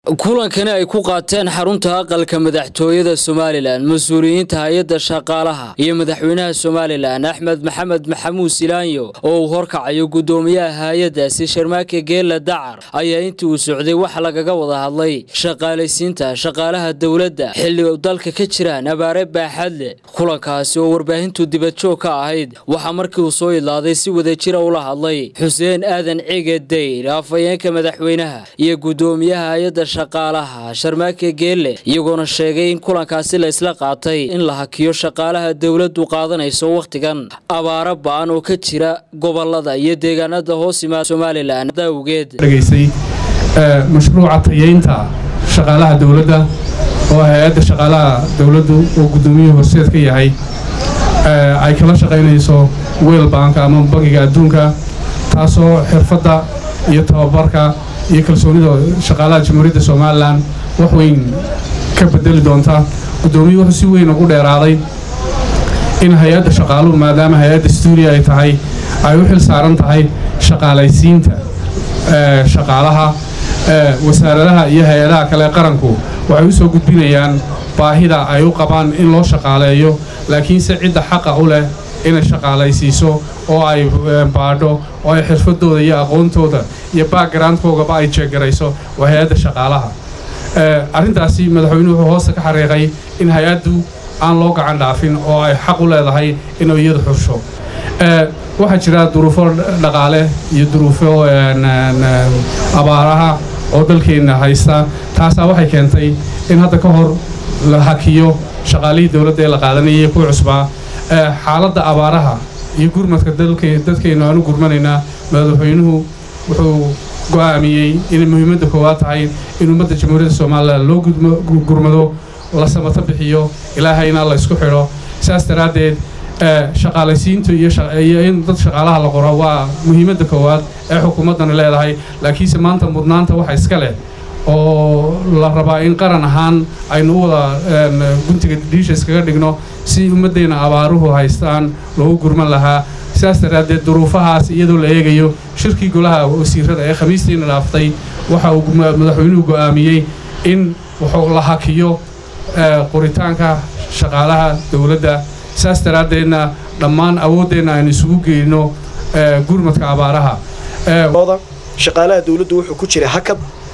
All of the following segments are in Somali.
kulankani ay ku qaateen xarunta aqalka madaxtooyada somalilan mas-uuliyiinta hay-adda shaqaalaha iyo madaxweynaha somalilan axmed maxamed maxamuud silaanyo oo uu horkacayo guddoomiyaha hay-addaasi sharmaake geela dacar ayaa intii uu socday waxa lagaga wada hadlay shaqaalaysiinta shaqaalaha dowladda xilli dalka ka jiraan abaare baaxad leh kulankaasi oo warbaahintu dibadjoog ka ahayd waxaa markii uu soo idlaaday si wadajira ula hadlay xuseen aadan cige dayr afhayeenka madaxweynaha iyo guddoomiyaha hay-adda shaqaalaha sharmaake geelle iyagoona sheegay in kulankaasi la isla qaatay in la hakiyo shaqaalaha dowladdu qaadanayso wakhtigan abaaro ba-an oo ka jira gobolada iyo deegaanada hoos imaada somalilan awgeed dhegaysay mashruuca tayeynta shaqaalaha dowladda oo hay-adda shaqaalaha dowladdu oo guddoomiyuhu horseed ka yahay ay kala shaqaynayso weel baanka ama bangiga adduunka taasoo xirfadda iyo tababarka iyo kalsoonida shaqaalaha jamhuuriyadda somalilan wax weyn ka bedeli doonta guddoomiyuhu wuxuu si weyn ugu dheeraaday in hay-adda shaqaaluhu maadaama hay-adda stuudiya ay tahay ay u xil saaran tahay shaqaalaysiinta shaqaalaha wasaaradaha iyo hay-adaha kale qaranku waxay u soo gudbinayaan baahida ay u qabaan in loo shaqaaleeyo laakiinse cidda xaqa u leh inay shaqaalaysiiso oo ay baadho oo ay xirfadooda iyo aqoontooda iyo backgroundkoogaba ay jeegarayso waa hay-adda shaqaalaha arrintaasi madaxweynuhu wuxuu hoosta ka xariiqay in hay-addu aan loo gacan dhaafin oo ay xaq u leedahay inuu iyadu xursho waxaa jira duruufo dhaqaale iyo duruufo abaaraha oo dalkeenna haysta taasaa waxay keentay in hadda ka hor la hakiyo shaqaalihii dowladda ee la qaadanayay kuwa cusbaa xaaladda abaaraha iyo gurmadka dadkeennu aanu gurmanaynaa madaxweynuhu wuxuu go'aamiyey inay muhiimadda koowaad tahay in ummadda jamhuuriyadda somalilan loo gurmado la samato bixiyo ilaahayna la ysku xidho saas daraaddeed shaqaalaysiintu iyo in dad shaqaalaha la qoro waa muhiimadda koowaad ee xukuumaddani leedahay laakiinse maanta mudnaanta waxa iska leh oo la rabaa in qaran ahaan aynu u wada guntiga dhiisha iskaga dhigno si ummaddeenna abaaruhu haystaan loogu gurman lahaa sidaas daraaddeed duruufahaas iyadoo la eegayo shirkii golaha wasiirada ee khamiistiina dhaaftay waxa uu madaxweynuhu go'aamiyey in wuxuu la hakiyo qoritaanka shaqaalaha dowladda saas daraaddeedna dhammaan awooddeenna aynu isugu geyno gurmadka abaaraha shaqaalaha dowladdu wuxuu ku jiray hakad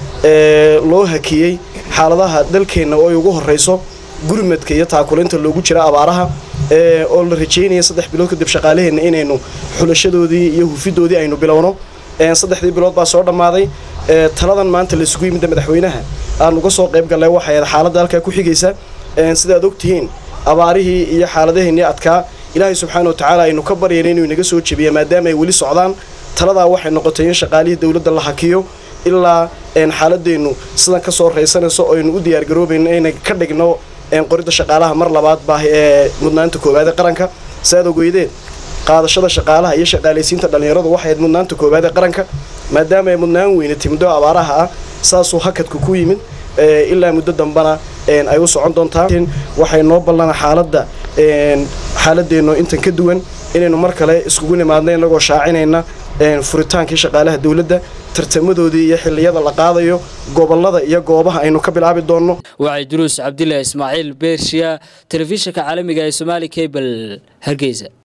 loo hakiyey xaaladaha dalkeenna oo ay ugu horrayso gurmadka iyo taakulinta loogu jira abaaraha oo la rajaynaya saddex bilood kadib shaqaalaheenna inaynu xulashadoodii iyo hufidoodii aynu bilowno saddexdii bilood baa soo dhammaaday taladan maanta laisugu yimidda madaxweynaha aan uga soo qayb gallay waxay ahayd xaaladda halkaa ku xigaysa sidaad ogtihiin abaarihii iyo xaaladaheennii adkaa ilaahay subxaana watacaala aynu ka baryayna inuu inaga soo jebiya maadaama ay weli socdaan taladaa waxay noqotay in shaqaalihii dowladda la hakiyo ilaa xaaladeennu sidan ka soo raysanayso aynu u diyaargaroobayno inay ka dhigno qoridda shaqaalaha mar labaad baa ee mudnaanta koowaad ee qaranka saad ogeydeen qaadashada shaqaalaha iyo shaqaalaysiinta dhallinyaradu waxay mudnaanta koowaad ee qaranka maadaama ay mudnaan weynatay muddo abaaraha ah saasuu hakadku ku yimid ilaa muddo dambana ay u socon doontaa waxay noo ballana xaaladda xaaladeennu intan ka duwan inaynu mar kale iskugu nimaadno inagoo shaacinayna furitaankii shaqaalaha dowladda tartamadoodii iyo xilliyada la qaadayo gobolada iyo goobaha aynu ka bilaabi doonno wacay duruus cabdillah ismaaciil beershiya telefishinka caalamiga ee somaali cable hargeysa